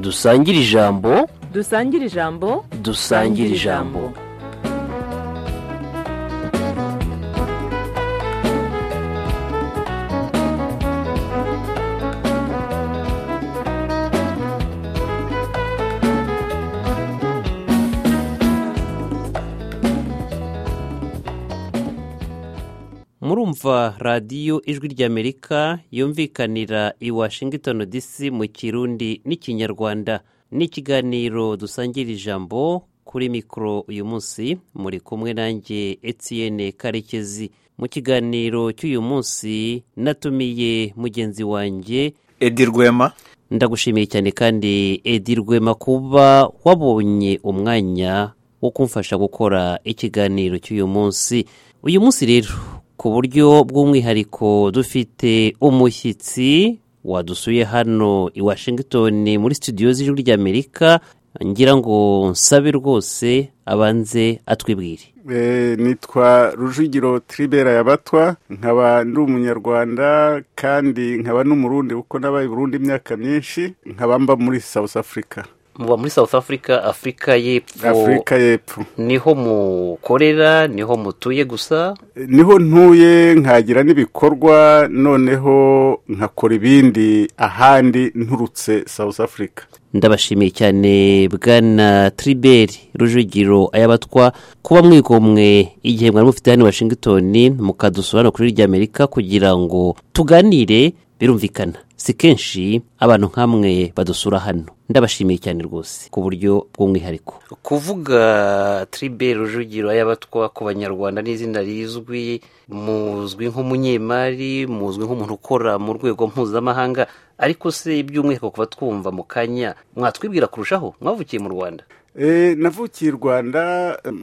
dusangire ijambo dusangire ijambo dusangire ijambo murumva radiyo ijwi ry'amerika yumvikanira i washington dc mu kirundi n'ikinyarwanda ni ikiganiro dusangira ijambo kuri mikoro uyu munsi muri kumwe nanjye etiyene karekezi mu kiganiro cy'uyu munsi natumiye mugenzi wanjye edi rwema ndagushimiye cyane kandi edi rwema kuba wabonye umwanya wo kumfasha gukora ikiganiro cy'uyu munsi uyu munsi rero ku buryo bw'umwihariko dufite umushyitsi wadusuye hano i washington muri studio z'ijwi ry'amerika ngira ngo nsabe rwose abanze atwibwire nitwa rujugiro tiribera yabatwa nkaba ndi umunyarwanda kandi nkaba n'umurundi kuko nabaye Burundi imyaka myinshi nkaba mba muri south africa muba muri south africa afurika y'epfo afurika y'epfo niho mukorera niho mutuye gusa niho ntuye nkagira n'ibikorwa noneho nkakora ibindi ahandi nturutse south africa ndabashimiye cyane bwana tiriberi rujugiro ayabatwa kuba mwigomwe igihe mwari mufite hano i washington mukadusura no kuri ry'amerika kugira ngo tuganire birumvikana si kenshi abantu nk'amwe badusura hano ndabashimiye cyane rwose ku buryo bw'umwihariko kuvuga tiribe rujugiro y'abatwa ku banyarwanda n'izina rizwi muzwi nk'umunyemari muzwi nk'umuntu ukora mu rwego mpuzamahanga ariko se by'umwihariko kuba twumva mu kanya mwatwibwira kurushaho mwavukiye mu rwanda navukiye i rwanda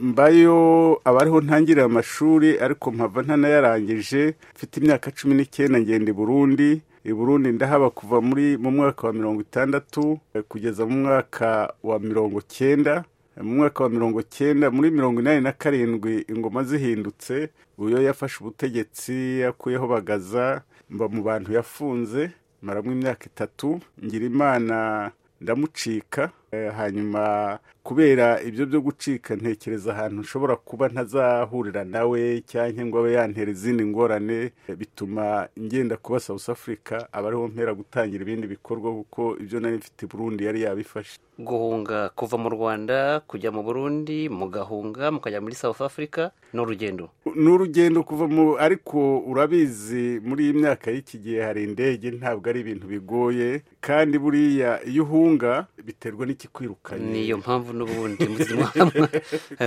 mbayo aba ariho ntangirira amashuri ariko mpava ntanayarangije mfite imyaka cumi n'icyenda ngenda i burundi i burundi ndahaba kuva muri mu mwaka wa mirongo itandatu kugeza mu mwaka wa mirongo cyenda mu mwaka wa mirongo cyenda muri mirongo inani na karindwi ingoma zihindutse uyo yafashe ubutegetsi yakuyeho bagaza mba mu bantu yafunze maramo imyaka itatu ngira imana ndamucika hanyuma kubera ibyo byo gucika ntekereza ahantu nshobora kuba ntazahurira nawe cyangwa ngo abe yantera izindi ngorane bituma ngenda kuba south africa aba ariho mpera gutangira ibindi bikorwa kuko ibyo nari mfite burundi yari yabifashe guhunga kuva mu rwanda kujya mu burundi mugahunga mukajya muri south africa ni urugendo ni urugendo kuva mu ariko urabizi muri iyi myaka y'iki gihe hari indege ntabwo ari ibintu bigoye kandi buriya iyo uhunga biterwa n'ikikwirukanye niyo mpamvu n'ubundi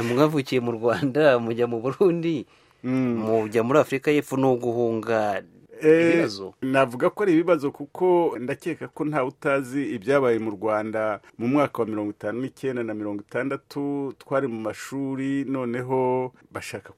mwavukiye mu rwanda mujya mu burundi mujya muri afurika y'epfo ni uguhunga navuga ko ari ibibazo kuko ndakeka ko ntawe utazi ibyabaye mu rwanda mu mwaka wa mirongo itanu n'icyenda na mirongo itandatu twari mu mashuri noneho bashaka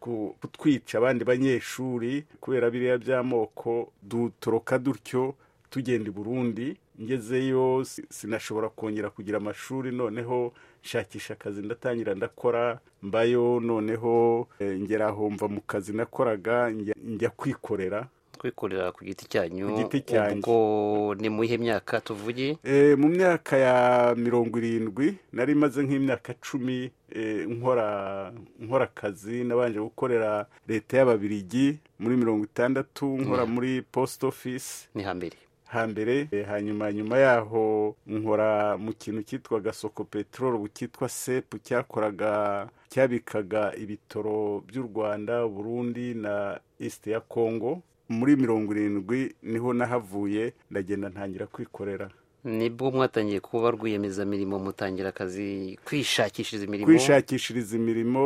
kutwica abandi banyeshuri kubera biriya by'amoko dutoroka dutyo tugenda i burundi ngezeyo sinashobora kongera kugira amashuri noneho nshakisha akazi ndatangira ndakora mbayo noneho ngeraho mva mu kazi nakoraga njya kwikorera kwikorera ku giti cyanyu ku giti cyanyu ubwo ni mu iyihe myaka tuvuye mu myaka ya mirongo irindwi nari maze nk'imyaka cumi nkora nkora akazi nabanje gukorera leta y'ababirigi muri mirongo itandatu nkora muri posita ofisi ni hambere hambere hanyuma nyuma yaho nkora mu kintu cyitwaga soko peteroli ubu cyitwa sepu cyakoraga cyabikaga ibitoro by'u rwanda burundi na isite ya kongo muri mirongo irindwi niho nahavuye ndagenda ntangira kwikorera nibwo mwatangiye kuba rwiyemezamirimo mutangira akazi kwishakishiriza imirimo kwishakishiriza imirimo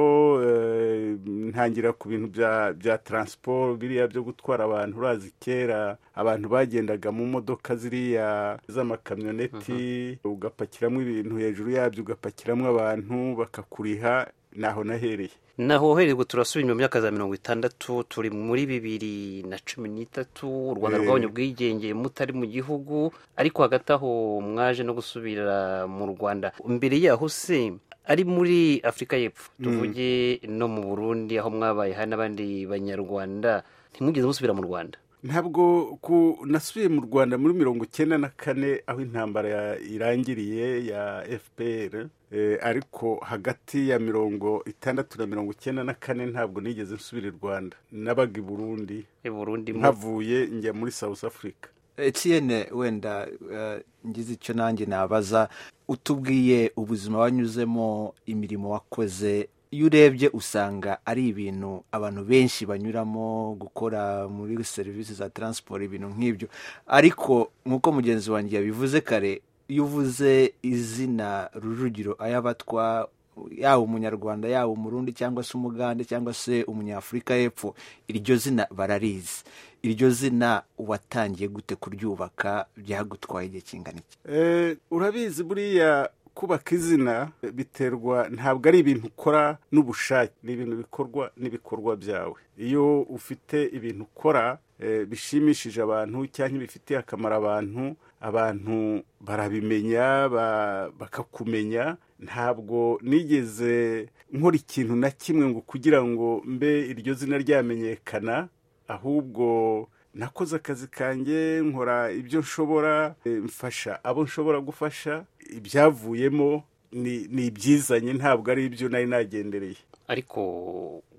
ntangira ku bintu bya taransiporo biriya byo gutwara abantu urazi kera abantu bagendaga mu modoka ziriya z'amakamyoneti ugapakiramo ibintu hejuru yabyo ugapakiramo abantu bakakuriha naho nahereye naho uhereye turasubira mu myaka za mirongo itandatu turi muri bibiri na cumi n'itatu u rwanda rwabonye ubwigenge mutari mu gihugu ariko hagati aho mwaje no gusubira mu rwanda mbere yaho se ari muri afurika y'epfo tuvuge no mu burundi aho mwabaye hari n'abandi banyarwanda ntimwigeze musubira mu rwanda ntabwo ku nasubiye mu rwanda muri mirongo icyenda na kane aho intambara ya- irangiriye ya fpr Eh, ariko hagati ya mirongo itandatu na mirongo icyenda na kane ntabwo nigeze nsubira i rwanda nabaga i burundi i burundi mu- nkavuye njya muri south africa etiyene wenda eh, ngize icyo nanjye nabaza utubwiye ubuzima wanyuzemo imirimo wakoze iyo urebye usanga ari ibintu abantu benshi banyuramo gukora muri serivisi za taransiporo ibintu nk'ibyo ariko nk'uko mugenzi wanjye yabivuze kare iyo uvuze izina rujugiro ayabatwa yaba umunyarwanda yaba umurundi cyangwa se umugande cyangwa se umunyafurika y'epfo iryo zina bararizi iryo zina watangiye gute kuryubaka byagutwaye igihe kingana iki Eh, urabizi buriya kubaka izina biterwa ntabwo ari ibintu ukora n'ubushake ni ibintu bikorwa n'ibikorwa byawe iyo ufite ibintu ukora eh, bishimishije abantu cyangwa bifitiye akamaro abantu abantu barabimenya ba- bakakumenya ntabwo nigeze nkora ikintu na kimwe ngo kugira ngo mbe iryo zina ryamenyekana ahubwo nakoze akazi kanjye nkora ibyo nshobora eh, mfasha abo nshobora gufasha ibyavuyemo ni ni ibyizanye ntabwo ari ibyo nari nagendereye ariko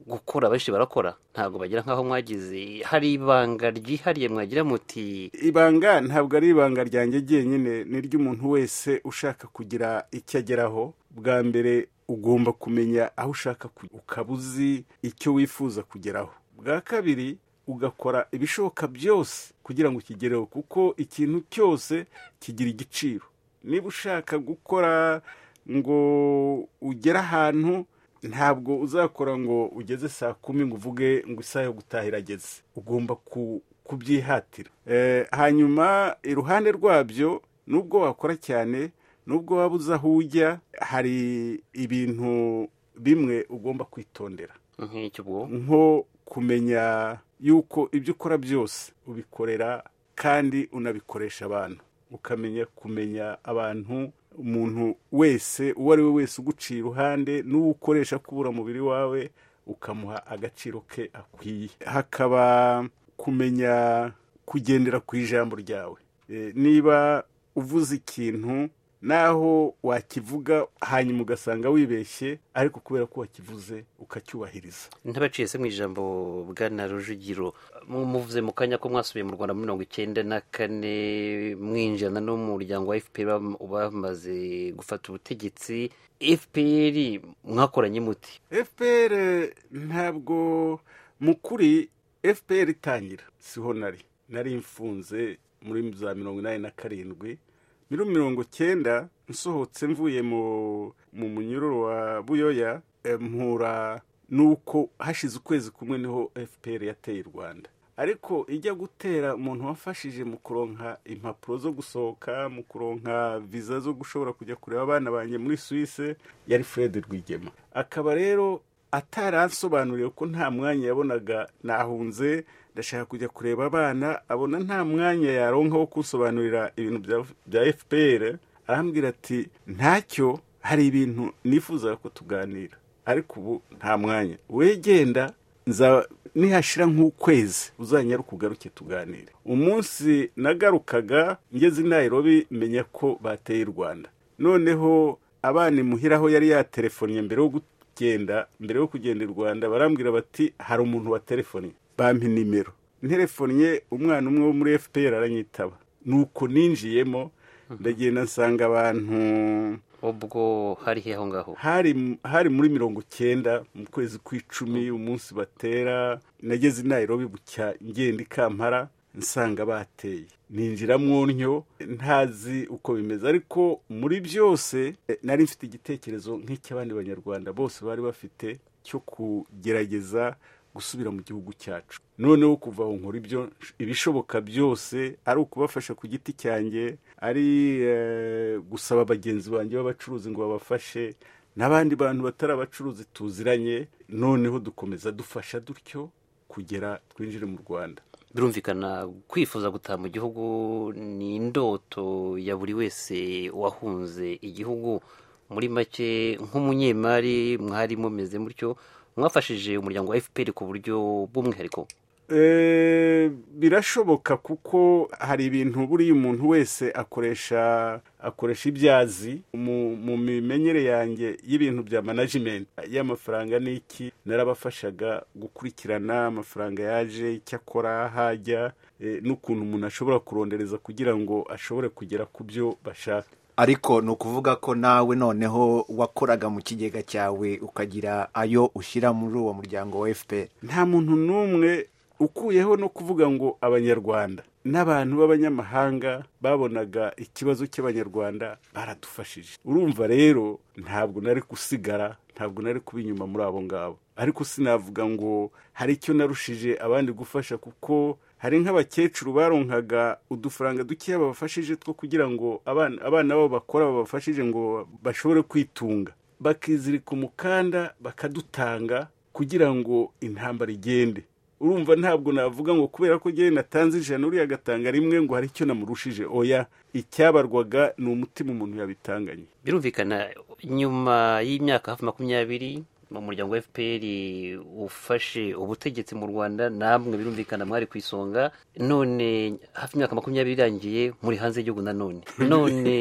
gukora benshi barakora ntabwo bagira nk'aho mwagize hari ibanga ryihariye mwagira muti ibanga ntabwo ari ibanga ryanjye ryenyine ni iry'umuntu wese ushaka kugira icyo ageraho bwa mbere ugomba kumenya aho ushaka ku- ukaba uzi icyo wifuza kugeraho bwa kabiri ugakora ibishoboka byose kugira ngo ukigereho kuko ikintu cyose kigira igiciro niba ushaka gukora ngo ugere ahantu ntabwo uzakora ngo ugeze saa kumi ngo uvuge ngo isaha yo gutaha irageze ugomba ku- kubyihatira Eh, hanyuma iruhande rwabyo nubwo wakora cyane nubwo waba uzi aho ujya hari ibintu bimwe ugomba kwitondera nk'icyo ubwo nko kumenya yuko ibyo ukora byose ubikorera kandi unabikoresha abantu ukamenya kumenya abantu umuntu wese uwo ari we wese uguciye iruhande n'uwo ukoresha kubura umubiri wawe ukamuha agaciro ke akwiye hakaba kumenya kugendera ku ijambo ryawe Eh, niba uvuze ikintu naho wakivuga hanyuma ugasanga wibeshye ariko kubera ko wakivuze ukacyubahiriza ntabaciye se mu ijambo bwana rujugiro mu- muvuze mu kanya ko mwasubiye mu rwanda muri mirongo icyenda na kane mwinjirana n'umuryango wa fpr bam- bamaze gufata ubutegetsi fpr mwakoranye muti fpr ntabwo mu kuri fpr itangira siho nari nari mfunze muri za mirongo inani na karindwi muri mirongo cyenda nsohotse mvuye mu mu munyururu wa buyoya eh, mpura nuko hashize ukwezi kumwe niho fpr yateye u rwanda ariko ijya gutera umuntu wafashije mu kuronka impapuro zo gusohoka mu kuronka viza zo gushobora kujya kureba abana banjye muri suwise yari fred rwigema akaba rero ataransobanuriye ko nta mwanya yabonaga nahunze ndashaka kujya kureba abana abona nta mwanya yaronka wo kunsobanurira ibintu bya- bya fpr arambwira ati ntacyo hari ibintu nifuzaga ko tuganira ariko ubu nta mwanya wegenda nza nihashira nk'ukwezi uzanyaruka ugaruke tuganire umunsi nagarukaga ngeze i nairobi menya ko bateye u rwanda noneho abana imuhira aho yari yaterefonnye mbere yo kugenda mbere yo kugenda i rwanda barambwira bati hari umuntu waterefonnye bampa nimero nterefonnye umwana umwe wo muri fpr aranyitaba nuko ninjiyemo ndagenda nsanga abantu ubwo hari he aho ngaho hari hari muri mirongo cyenda mu kwezi kw'icumi umunsi batera nageze i nairobi bucya ngenda i kampara nsanga bateye ninjira mu ntyo ntazi uko bimeze ariko muri byose eh, nari mfite igitekerezo nk'icy'abandi banyarwanda bose bari bafite cyo kugerageza gusubira mu gihugu cyacu noneho kuva aho nkora ibyo ibishoboka byose ari ukubafasha ku giti cyanjye ari eh, gusaba bagenzi banjye b'abacuruzi ngo babafashe n'abandi bantu batari abacuruzi tuziranye noneho dukomeza dufasha dutyo kugera twinjire mu rwanda birumvikana kwifuza gutaha mu gihugu ni indoto ya buri wese wahunze igihugu muri make nk'umunyemari mwari mumeze mutyo mwafashije umuryango wa fpr ku buryo bw'umwihariko birashoboka kuko hari ibintu buriya umuntu wese akoresha akoresha ibyazi mu mimenyere yanjye y'ibintu bya manajimenti y'amafaranga ni iki narabafashaga gukurikirana amafaranga yaje icyo akora hajya n'ukuntu umuntu ashobora kurondereza kugira ngo ashobore kugera ku byo bashaka ariko ni ukuvuga ko nawe noneho wakoraga mu kigega cyawe ukagira ayo ushyira muri uwo muryango wa fpr nta muntu n'umwe ukuyeho no kuvuga ngo abanyarwanda n'abantu b'abanyamahanga babonaga ikibazo cy'abanyarwanda baradufashije urumva rero ntabwo nari gusigara ntabwo nari kuba inyuma muri abo ngabo ariko sinavuga ngo hari icyo narushije abandi gufasha kuko hari nk'abakecuru baronkaga udufaranga dukeya babafashije two kugira ngo abana babo bakora babafashije ngo bashobore kwitunga bakizirika umukanda bakadutanga kugira ngo intambara igende urumva ntabwo navuga ngo kubera ko njyewe natanze ijana uriya agatanga rimwe ngo hari icyo namurushije oya icyabarwaga ni umutima umuntu yabitanganye birumvikana nyuma y'imyaka hafi makumyabiri mu muryango wa fpr ufashe ubutegetsi mu rwanda namwe birumvikana mwari ku isonga none hafi imyaka makumyabiri irangiye muri hanze y'igihugu nanone none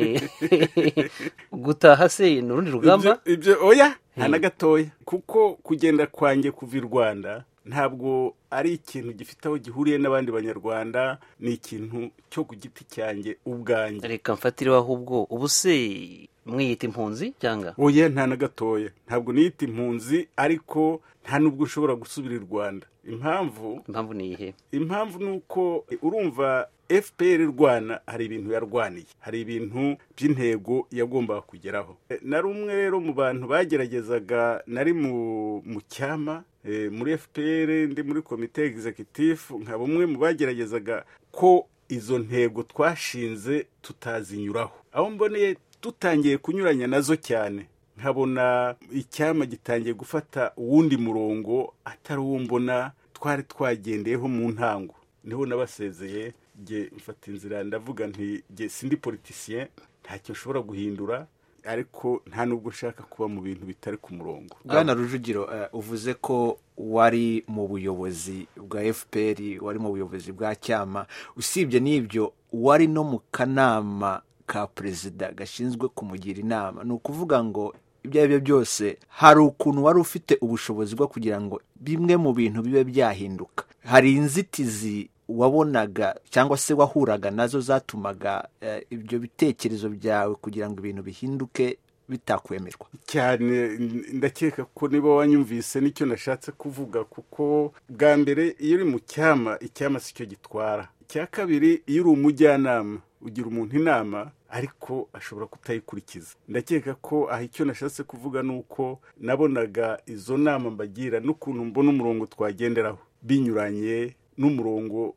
gutaha se ni urundi rugamba ibyo oya na gatoya kuko kugenda kwanjye kuva i rwanda ntabwo ari ikintu gifite aho gihuriye n'abandi banyarwanda ni ikintu cyo ku giti cyanjye ubwanjye reka mfatireho ahubwo ubu se mwiyita impunzi cyangwa oya nta na gatoya ntabwo niyita impunzi ariko nta n'ubwo ushobora gusubira i rwanda impamvu impamvu ni iyihe impamvu ni uko urumva fpr rwana hari ibintu yarwaniye hari ibintu by'intego yagombaga kugeraho na rumwe rero mu bantu bageragezaga nari mu cyama muri fpr ndi muri komite egizekitifu nka bumwe mu bageragezaga ko izo ntego twashinze tutazinyuraho aho mboneye dutangiye kunyuranya nazo cyane nkabona icyama gitangiye gufata uwundi murongo atari uwo mbona twari twagendeyeho mu ntango niho nabasezeye nge mfata inzira ndavuga nti nge sindi politisiye ntacyo nshobora guhindura ariko nta nubwo ushaka kuba mu bintu bitari ku murongo bwana rujugiro uvuze ko wari mu buyobozi bwa fpr wari mu buyobozi bwa cyama usibye n'ibyo wari no mu kanama ka perezida gashinzwe kumugira inama ni ukuvuga ngo ibyo ari byo byose hari ukuntu wari ufite ubushobozi bwo kugira ngo bimwe mu bintu bibe byahinduka hari inzitizi wabonaga cyangwa se wahuraga nazo zatumaga ibyo bitekerezo byawe kugira ngo ibintu bihinduke bitakwemerwa cyane ndakeka ko niba wanyumvise nicyo nashatse kuvuga kuko bwa mbere iyo uri mu cyama icyama si cyo gitwara icya kabiri iyo uri umujyanama ugira umuntu inama ariko ashobora kutayikurikiza ndakeka ko aha icyo nashatse kuvuga ni uko nabonaga izo nama mbagira n'ukuntu mbona umurongo twagenderaho binyuranye n'umurongo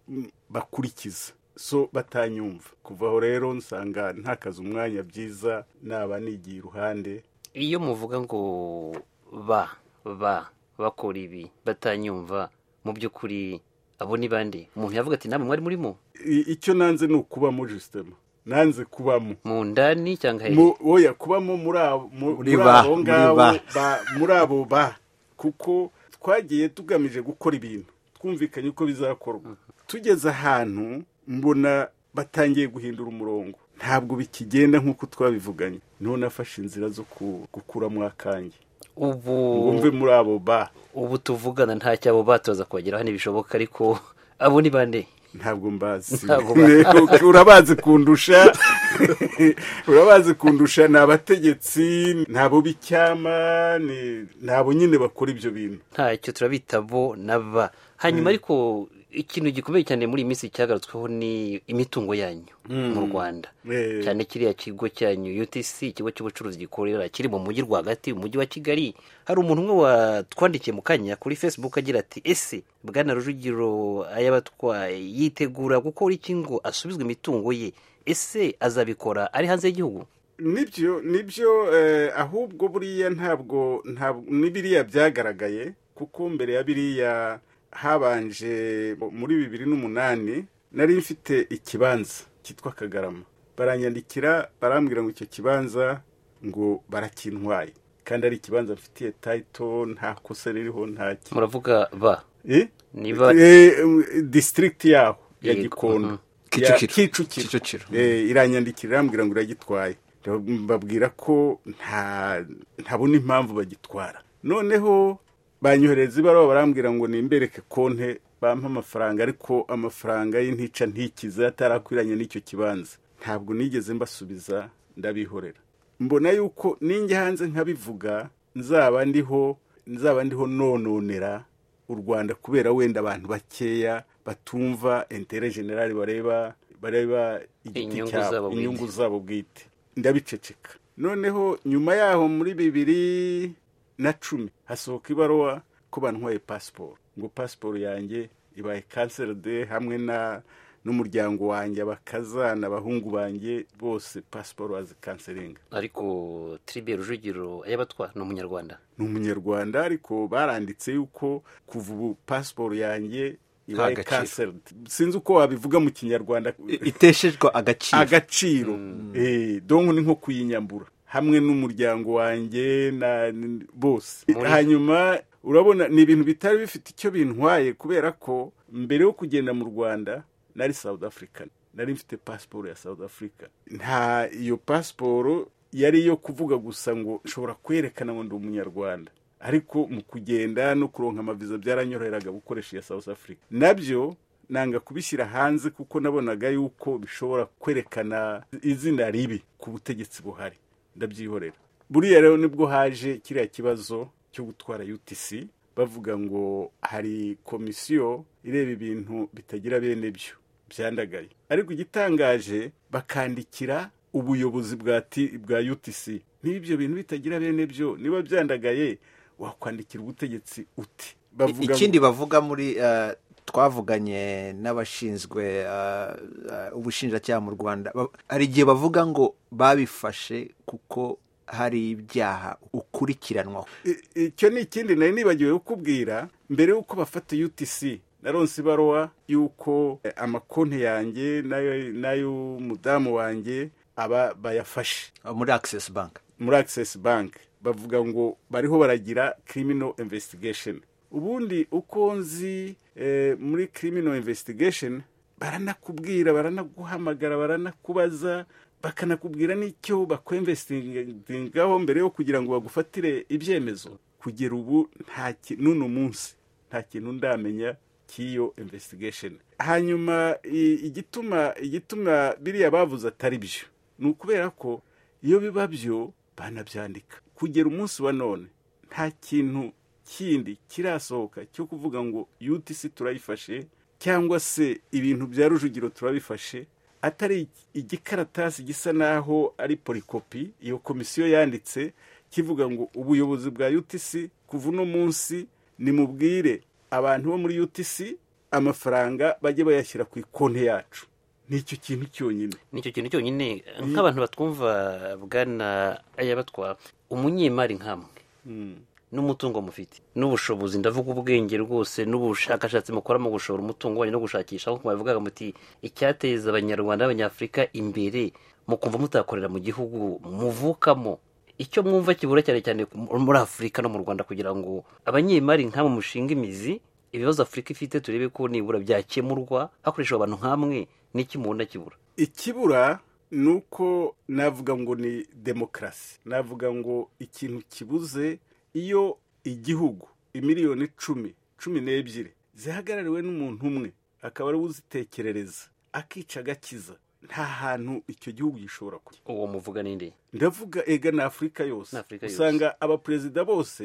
bakurikiza so batanyumva kuva aho rero nsanga ntakaze umwanya byiza naba nigiye iruhande iyo muvuga ngo ba ba bakora ibi batanyumva mu by'ukuri abo ni bande umuntu yavuga ati namwe mwari murimo icyo nanze ni ukubamo jisitema nanze kubamo mu ndani cyangwa oya kubamo muri abo ngabo muri abo ba kuko twagiye tugamije gukora ibintu twumvikanye uko bizakorwa tugeze ahantu mbona batangiye guhindura umurongo ntabwo bikigenda nk'uko twabivuganye niho nafashe inzira zo gukuramo akange ubu wumve muri abo ba ubu tuvugana nta cyabo batoza kubageraho ntibishoboka ariko abo ni bande ntabwo mbazi urabazi kundusha urabazi kundusha ni abategetsi ni abo b'icyama ni abo nyine bakora ibyo bintu ntacyo turabita bo na ba hanyuma ariko ikintu gikomeye cyane muri iyi minsi cyagarutsweho ni imitungo yanyu mu rwanda cyane kiriya kigo cyanyu utc ikigo cy'ubucuruzi gikorera kiri mu mujyi rwagati umujyi wa kigali hari umuntu umwe watwandikiye mu kanya kuri facebook agira ati ese bwana rujugiro ayabatwa yitegura gukora iki ngo asubizwe imitungo ye ese azabikora ari hanze y'igihugu nibyo nibyo ahubwo buriya ntabwo n'ibiriya byagaragaye kuko mbere ya biriya habanje muri bibiri n'umunani nari mfite ikibanza cyitwa kagarama baranyandikira barambwira ngo icyo kibanza ngo barakintwaye kandi ari ikibanza mfitiye tayito nta kosa ririho nta muravuga ba niba Eh, disitirigiti yaho ya Yego, gikondo Ya Kicukiro. Kicukiro. kicukiro Eh, iranyandikira irambwira ngo iragitwaye babwira ko nta ntabona impamvu bagitwara noneho banyohereza ibaruwa barambwira ngo nimbereke konte bampa amafaranga ariko amafaranga y'intica ntikize atarakwiranye n'icyo kibanza ntabwo nigeze mbasubiza ndabihorera mbona yuko ninjye hanze nkabivuga nzaba ndiho nzaba ndiho nononera u rwanda kubera wenda abantu bakeya batumva intere generale bareba bareba igiti Inyungu zabo cyabo bwite. inyungu zabo bwite ndabiceceka noneho nyuma yaho muri bibiri na cumi hasohoka ibaruwa ko bantwaye pasiporo ngo pasiporo yanjye ibaye kanseri de hamwe na n'umuryango wanjye abakazana abahungu banjye bose pasiporo bazikanseringa ariko tiribe rujugiro ayabatwa ni umunyarwanda ni umunyarwanda ariko baranditse yuko kuva ubu pasiporo yanjye ibaye Nta gaciro. kanseri sinzi uko wabivuga mu kinyarwanda I- iteshejwe agaciro agaciro Eh, donko ni nko kuyinyambura hamwe n'umuryango wanjye na n- bose Muri- hanyuma urabona ni ibintu bitari bifite icyo bintwaye kubera ko mbere yo kugenda mu rwanda nari south african nari mfite pasiporo ya south africa nta iyo pasiporo yari iyo kuvuga gusa ngo nshobora kwerekana ngo ndi umunyarwanda ariko mu kugenda no kuronka amaviza byaranyoroheraga gukoresha iya south africa nabyo nanga kubishyira hanze kuko nabonaga yuko bishobora kwerekana izina ribi ku butegetsi buhari ndabyihorera buriya rero nibwo haje kiriya kibazo cyo gutwara utc bavuga ngo hari komisiyo ireba ibintu bitagira bene byo byandagaye ariko igitangaje bakandikira ubuyobozi bwa T- bwa utc niba ibyo bintu bitagira bene byo niba byandagaye wakwandikira ubutegetsi uti I- ngo- ikindi bavuga muri eh, twavuganye n'abashinzwe eh, eh, ubushinjacyaha mu rwanda Ba- hari igihe bavuga ngo babifashe kuko hari ibyaha ukurikiranwaho I- icyo ni ikindi nari nibagiwe kukubwira mbere y'uko bafata utc naronse ibaruwa y'uko eh, amakonti yanjye n'ayo- n'ay'umudamu wanjye aba bayafashe eh, muri access bank muri access bank bavuga ngo bariho baragira criminal investigation ubundi uko nzi eh, muri criminal investigation baranakubwira baranaguhamagara baranakubaza bakanakubwira n'icyo bakwemvesitingaho mbere yo kugira ngo bagufatire ibyemezo kugera ubu nta ki- n'uno munsi nta kintu ndamenya cy'iyo investigation hanyuma i- igituma igituma biriya bavuze atari byo ni ukubera ko iyo biba byo banabyandika kugera umunsi wa none nta kintu kindi kirasohoka cyo kuvuga ngo utc turayifashe cyangwa se ibintu bya rujugiro turabifashe atari igikaratasi gisa naho ari polikopi iyo komisiyo yanditse kivuga ngo ubuyobozi bwa utc kuva uno munsi nimubwire abantu bo muri utc amafaranga bajye bayashyira ku ikonti yacu nicyo kintu cyonyine nicyo kintu cyonyine nk'abantu batwumva bwana ayabatwa umunyemari nk'amwe n'umutungo mufite n'ubushobozi ndavuga ubwenge rwose n'ubushakashatsi mukora mu gushora umutungo wanyu no gushakisha aho bavugaga muti icyateza abanyarwanda n'abanyafurika imbere mu kumva mutakorera mu gihugu muvukamo icyo mwumva kibura cyane cyane ku- muri afurika no mu rwanda kugira ngo abanyemari nk'abo mushinga imizi ibibazo afurika ifite turebe ko nibura byakemurwa hakoreshejwe abantu nk'amwe n'iki mubona kibura ikibura ni uko navuga ngo ni demokarasi navuga ngo ikintu kibuze iyo igihugu imiliyoni icumi cumi n'ebyiri zihagarariwe n'umuntu umwe akaba ariwe uzitekerereza akica agakiza nta hantu icyo gihugu gishobora kujya uwo muvuga ninde ndavuga ega ni afurika yose Ni Afurika yose. usanga abaperezida bose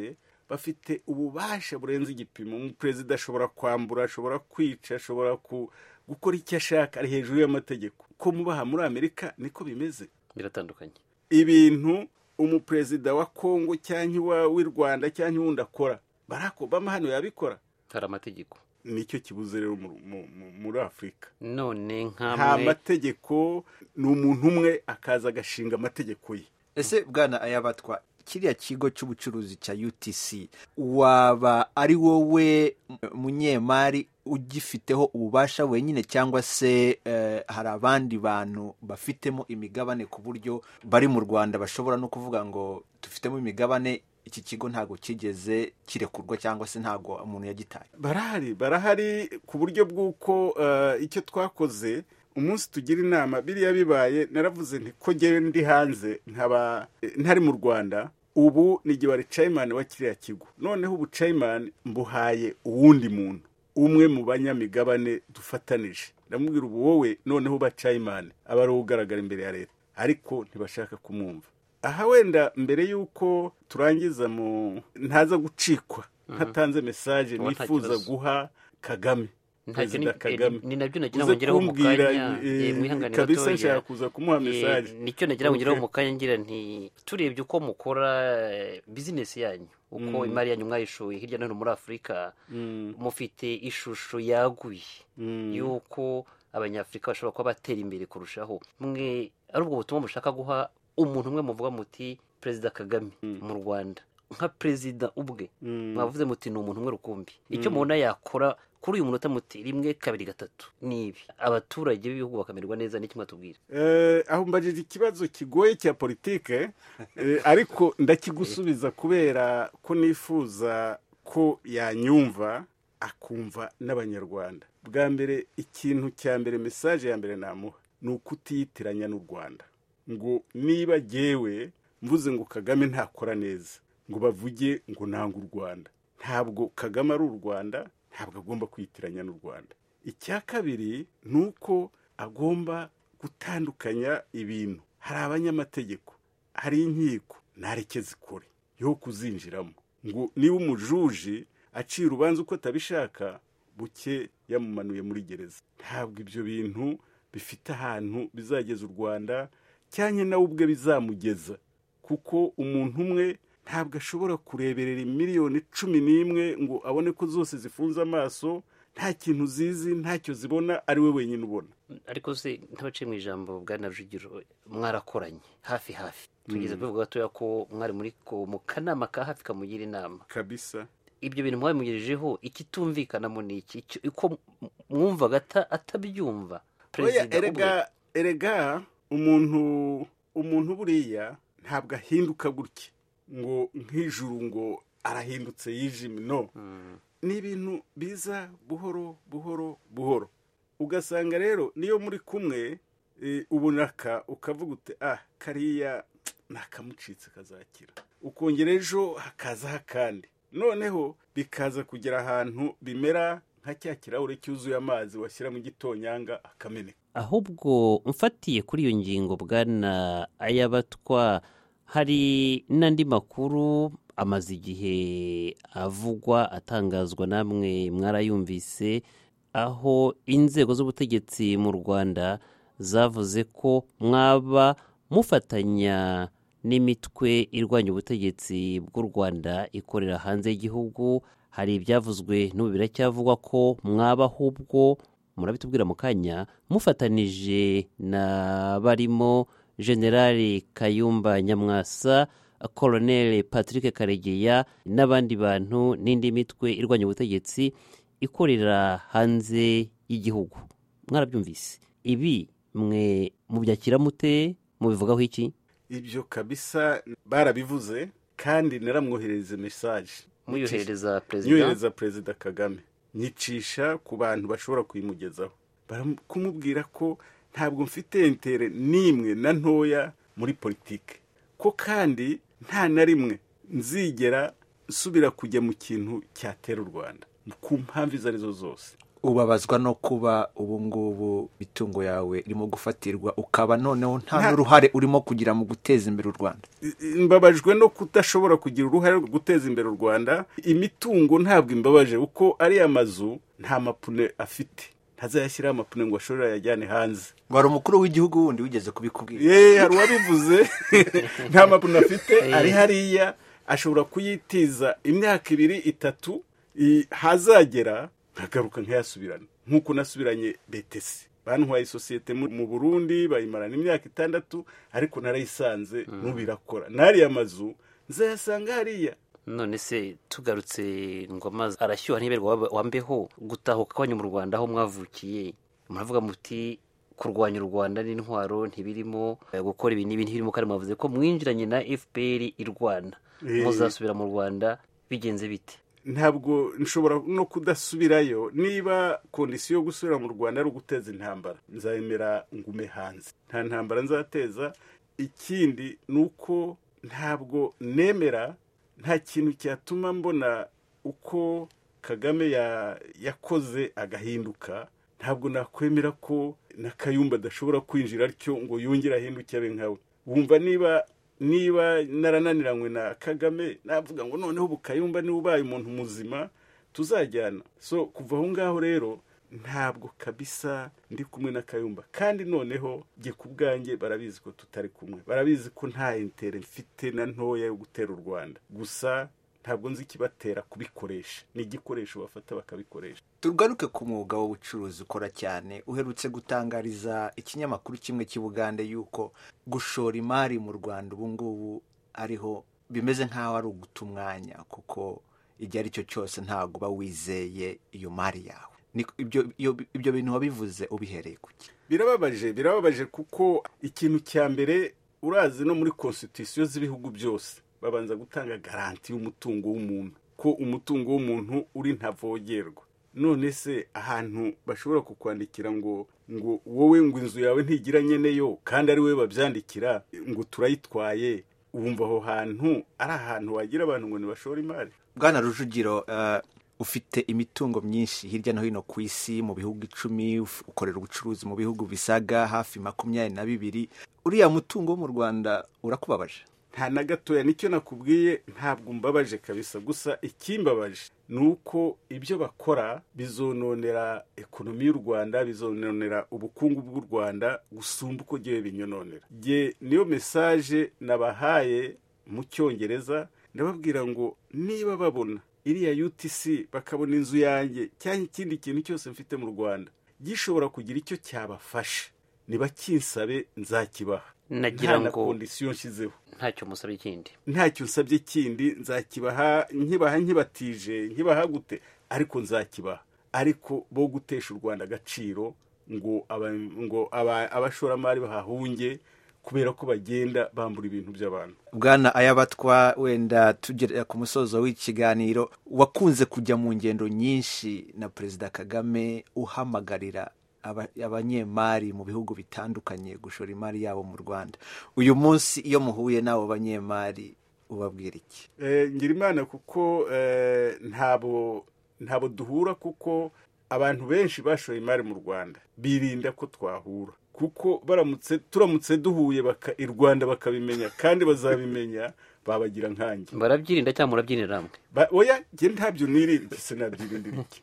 bafite ububasha burenze igipimo umuperezida ashobora kwambura ashobora kwica ashobora ku- gukora icyo ashaka ari hejuru y'amategeko ko mubaha muri amerika niko bimeze biratandukanye ibintu umuperezida wa kongo cyangwa iwa- w'i rwanda cyangwa uwundi akora barack obama hano yabikora hari amategeko nicyo kibuze rero mu- mu- mu- muri afurika none nta nk'amwe mategeko ni umuntu umwe akaza agashinga amategeko ye ese bwana ayabatwa kiriya kigo cy'ubucuruzi cya utc waba ari wowe munyemari ugifiteho ububasha wenyine cyangwa se eh, hari abandi bantu bafitemo imigabane ku buryo bari mu rwanda bashobora no kuvuga ngo dufitemo imigabane iki kigo ntabwo kigeze kirekurwa cyangwa se ntabwo umuntu yagitaye barahari barahari ku buryo bw'uko eh, icyo twakoze umunsi tugira inama biriya bibaye naravuze nti ko ngewe ndi hanze nkaba eh, ntari mu rwanda ubu ni igihe wari cayimani wa kiriya kigo noneho ubu cayimani mbuhaye uwundi muntu umwe mu banyamigabane dufatanije ndamubwira ubu wowe noneho uba cayimani aba ari uwo ugaragara imbere ya leta ariko ntibashaka kumwumva aha wenda mbere y'uko turangiza mu ntaza gucikwa ntatanze mesaje Ubu nta nifuza kibazo. guha kagame Ntacyo ni- perezida kagame ni- ni nabyo nagira ngo uze ngeraho mu kumbwira kanya, eh, eh, mwihanganire kabisa gatoya. nshaka kuza kumuha Eh, mesaje nicyo nagira ngo ngeraho Okay. mu kanya ngira nti turebye uko mukora eh, bizinesi yanyu uko Mm. imari yanyu mwayishoye hirya no hino muri afurika Mm, mufite ishusho yaguye mm. y'uko abanyafurika bashobora kuba batera imbere kurushaho mwe ari ubwo butumwa mushaka guha umuntu umwe muvuga muti perezida kagame mu rwanda nka perezida ubwe Mm. mwavuze muti ni umuntu umwe rukumbi icyo mubona yakora kuri uyu munota muti rimwe kabiri gatatu ni ibi abaturage b'ibihugu bakamererwa neza n'icyo mwatubwira Eh, aho mbajije ikibazo kigoye cya politike eh, ariko ndakigusubiza kubera ko nifuza ko yanyumva akumva n'abanyarwanda bwa mbere ikintu cya mbere mesaje ya mbere namuha ni ukutiyitiranya n'u rwanda ngo niba jyewe mvuze ngo kagame ntakora neza ngo bavuge ngo nanga u rwanda ntabwo kagame ari u rwanda ntabwo agomba kwitiranya n'u rwanda icya kabiri ni uko agomba gutandukanya ibintu hari abanyamategeko hari inkiko ntareke zikore yo kuzinjiramo ngo niba umujuji acira urubanza uko atabishaka buke yamumanuye muri gereza ntabwo ibyo bintu bifite ahantu bizageza u rwanda cyane nawe ubwe bizamugeza kuko umuntu umwe ntabwo ashobora kureberera miliyoni cumi n'imwe ngo abone ko zose zifunze amaso nta kintu zizi ntacyo zibona ari we wenyine ubona ariko se ntabaciye mu ijambo bwana rujugiro mwarakoranye hafi hafi tugeze kubivuga gatoya ko mwari muri ko- mu kanama ka hafi kamugira inama kabisa ibyo bintu mwabimugejejeho ikitumvikanamo ni iki Icyo- uko mwumvaga ata- atabyumva oya perezida ubwe erega erega umuntu umuntu buriya ntabwo ahinduka gutya ngo nk'ijuru ngo arahindutse yijimye no ni ibintu biza buhoro buhoro buhoro ugasanga rero niyo muri kumwe eh, ubonaka ukavuga uti ah kariya nakamucitse kazakira ukongera ejo hakazaho akandi noneho bikaza kugera ahantu bimera nka cya kirahure cyuzuye amazi washyira mu gitonyanga akameneka ahubwo mfatiye kuri iyo ngingo bwana ayabatwa hari n'andi makuru amaze igihe avugwa atangazwa namwe mwarayumvise aho inzego z'ubutegetsi mu rwanda zavuze ko mwaba mufatanya n'imitwe irwanya ubutegetsi bw'u rwanda ikorera hanze y'igihugu hari ibyavuzwe n'ubu biracyavugwa ko mwaba ahubwo murabitubwira mu kanya mufatanije na barimo generali kayumba nyamwasa koloneli patrick karegeya n'abandi bantu n'indi mitwe irwanya ubutegetsi ikorera hanze y'igihugu mwarabyumvise ibi mwe mubyakira mute mubivugaho iki ibyo kabisa barabivuze kandi naramwoherereza mesaje muyoherereza perezida nyohereza perezida kagame nyicisha ku bantu bashobora kuyimugezaho Baram- kumubwira ko ntabwo mfite intere n'imwe na ntoya muri politike ko kandi nta na rimwe nzigera nsubira kujya mu kintu cyatera u rwanda ku mpamvu izo arizo zose ubabazwa no kuba ubu ngubu imitungo yawe irimo gufatirwa ukaba noneho nta n'uruhare urimo kugira mu guteza imbere u rwanda mbabajwe no kudashobora kugira uruhare rwo guteza imbere u rwanda imitungo ntabwo imbabaje kuko ariya mazu nta mapune afite ntazayashyiraho amapine ngo ashobore ayajyane hanze wari umukuru w'igihugu wundi wigeze kubikubwira ye hari uwabivuze nta mapine afite ari hariya ashobora kuyitiza imyaka ibiri itatu i- hazagera nkagaruka nkayasubirana nk'uko nasubiranye betesi bantwaye isosiyete mu mu burundi bayimarana imyaka itandatu ariko narayisanze nubirakora n'ariya mazu nzayasanga hariya none se tugarutse ngo amazi arashyuha ntiberwa wambeho gutahuka kwanyu mu rwanda aho mwavukiye muravuga muti kurwanya u rwanda n'intwaro ntibirimo eh, gukora ibi n'ibi ntibirimo kandi mwavuze ko mwinjiranye na fpr irwana Eh. muzasubira mu rwanda bigenze bite ntabwo nshobora no kudasubirayo niba kondisiyo yo gusubira mu rwanda ari uguteza intambara nzayemera ngume hanze nta ntambara nzateza ikindi ni uko ntabwo nemera nta kintu cyatuma mbona uko kagame ya- yakoze agahinduka ntabwo nakwemera ko na kayumba adashobora kwinjira atyo ngo yongere ahinduke abe nkawe wumva niba niba narananiranywe na kagame navuga ngo noneho ubu kayumba niba ubaye umuntu muzima tuzajyana so kuva aho ngaho rero ntabwo kabisa ndi kumwe na kayumba kandi noneho jye ku bwanjye barabizi ko tutari kumwe barabizi ko nta intere mfite na ntoya yo gutera u rwanda gusa ntabwo nzi ikibatera kubikoresha ni igikoresho bafata bakabikoresha tugaruke ku mwuga w'ubucuruzi ukora cyane uherutse gutangariza ikinyamakuru kimwe cy'i bugande yuko gushora imari mu rwanda ubu ngubu ariho bimeze nk'aho ari uguta umwanya kuko igihe ari cyo cyose ntabwo uba wizeye iyo mari yawe Ni- ibyo- iyo- ibyo bintu wabivuze ubihereye ku ki birababaje birababaje kuko ikintu cya mbere urazi no muri konsitisiyo z'ibihugu byose babanza gutanga garanti y'umutungo w'umuntu ko umutungo w'umuntu uri ntavogerwa none se ahantu bashobora kukwandikira ngo ngo wowe ngo inzu yawe ntigira nyeneyo kandi ari wowe babyandikira ngo turayitwaye wumva aho hantu ari ahantu wagira abantu ngo ntibashore imari bwana rujugiro eh, ufite imitungo myinshi hirya no hino ku isi mu bihugu icumi uf- ukorera ubucuruzi mu bihugu bisaga hafi makumyabiri na bibiri uriya mutungo wo mu rwanda urakubabaje nta na gatoya nicyo nakubwiye ntabwo mbabaje kabisa gusa ikimbabaje ni uko ibyo bakora bizononera ekonomi y'u rwanda bizononera ubukungu bw'u rwanda gusumba uko gihe binyononera Jye niyo mesaje nabahaye mu cyongereza ndababwira ngo niba babona iriya utc bakabona inzu yanjye cyangwa ikindi kintu cyose mfite mu rwanda gishobora kugira icyo cyabafasha nibakinsabe nzakibaha Nagira Nta na ngo- kondisiyo nshyizeho ntacyo musabye ikindi ntacyo nsabye kindi nzakibaha nkibaha nkibatije nkibaha gute ariko nzakibaha ariko bo gutesha u rwanda agaciro ngo aba- ngo aba- abashoramari bahahunge kubera ko bagenda bambura ibintu by'abantu bwana ayabatwa wenda tugera ku musozo w'ikiganiro wakunze kujya mu ngendo nyinshi na perezida kagame uhamagarira aba- abanyemari mu bihugu bitandukanye gushora imari yabo mu rwanda uyu munsi iyo muhuye n'abo banyemari ubabwira iki Eh, ngira imana kuko eh, ntabo ntabo duhura kuko abantu benshi bashoye imari mu rwanda birinda ko twahura kuko baramutse turamutse duhuye baka- i rwanda bakabimenya kandi bazabimenya babagira nkanjye barabyirinda cyangwa murabyirira hamwe Ba- oya njye ntabyo nirinda sinabyirinda iki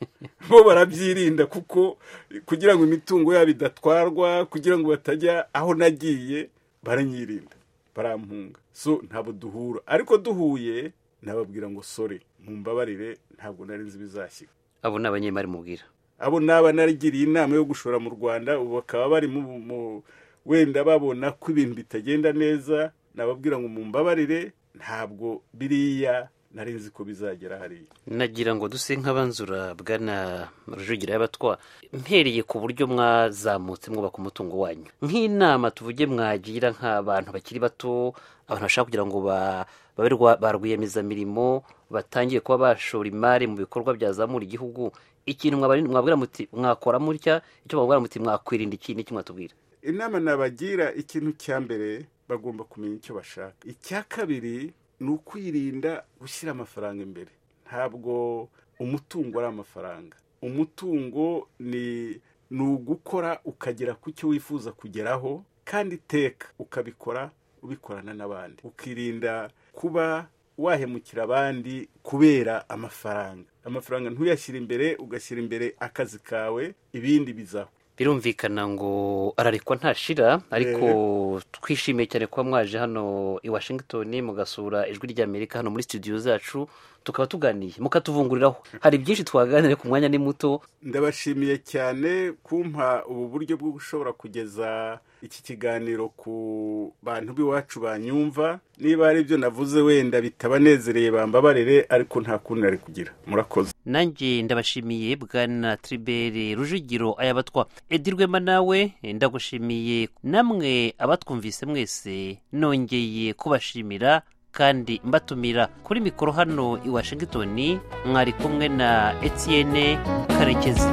bo barabyirinda kuko kugira ngo imitungo yabo idatwarwa kugira ngo batajya aho nagiye baranyirinda barampunga so ntabwo duhura ariko duhuye nababwira ngo sore mumbabarire ntabwo nari nzi ibizashyika abo ni abanyemari mubwira abo naba narigiriye inama yo gushora mu rwanda ubu bakaba bari mu, mu wenda babona ko ibintu bitagenda neza nababwira ngo mumbabarire ntabwo biriya nari nzi ko bizagera hariya nagira ngo duse nk'abanzura bwana rujugira y'abatwa mpereye ku buryo mwazamutse mwubaka umutungo wanyu nk'inama tuvuge mwagira nk'abantu bakiri bato abantu bashaka kugira ngo ba- babe rwa- ba rwiyemezamirimo batangiye kuba bashora imari mu bikorwa byazamura igihugu ikintu mwabari- mwabwira muti mwakora mutya icyo mwabwira muti mwakwirinda iki n'icyo mwatubwira inama nabagira ikintu cya mbere bagomba kumenya icyo bashaka icya kabiri ni ukwirinda gushyira amafaranga imbere ntabwo umutungo ari amafaranga umutungo ni ni ugukora ukagera ku cyo wifuza kugeraho kandi iteka ukabikora ubikorana n'abandi ukirinda kuba wahemukira abandi kubera amafaranga amafaranga ntuyashyire imbere ugashyira imbere akazi kawe ibindi bizaho birumvikana ngo ararikwa ntashira ariko twishimiye cyane kuba mwaje hano i washington mugasura ijwi ry'amerika hano muri studio zacu tukaba tuganiye mukatuvunguriraho hari byinshi twaganira ku mwanya ni muto ndabashimiye cyane kumpa ubu buryo bwo gushobora kugeza iki kiganiro ku bantu b'iwacu banyumva niba hari ibyo navuze wenda bitabanezereye bambabarire ariko nta kundi nari kugira murakoze nanjye ndabashimiye bwana tribere rujugiro aya batwa edirwema nawe ndagushimiye namwe abatwumvise mwese nongeye kubashimira kandi mbatumira kuri mikoro hano i washingitoni mwari kumwe na etiyene karekezi